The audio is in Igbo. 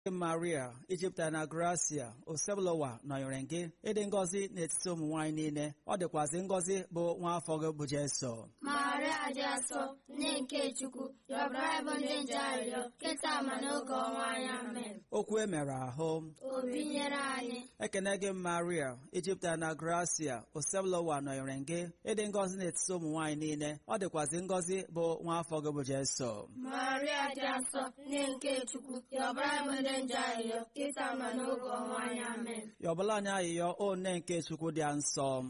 maria ijipụta na gracia osebụlụwa nọnyere gị ịdị ngọzi n'etiti ụmụ nwaanyị niile ọ dịkwazị ngọzi bụ nwa afọ gị bụ jeso maria dị asọ nne nke chukwu yọbara bụ ndị nje arịrịọ kịta ma n'oge ọnwa anyị amen okwu e mere ahụ obi nyere anyị ekene gị maria ijipụta na gracia osebụlụwa nọnyere gị ịdị ngọzi n'etiti ụmụ nwaanyị niile ọ dịkwazị ngọzi bụ nwa afọ gị bụ jeso maria dị asọ nne nke chukwu yọbara bụ ndị nje arịrịọ kịta ma n'oge ọnwa anyị amen yọbụla anyị ayịyọ o nne nke chukwu dị nsọ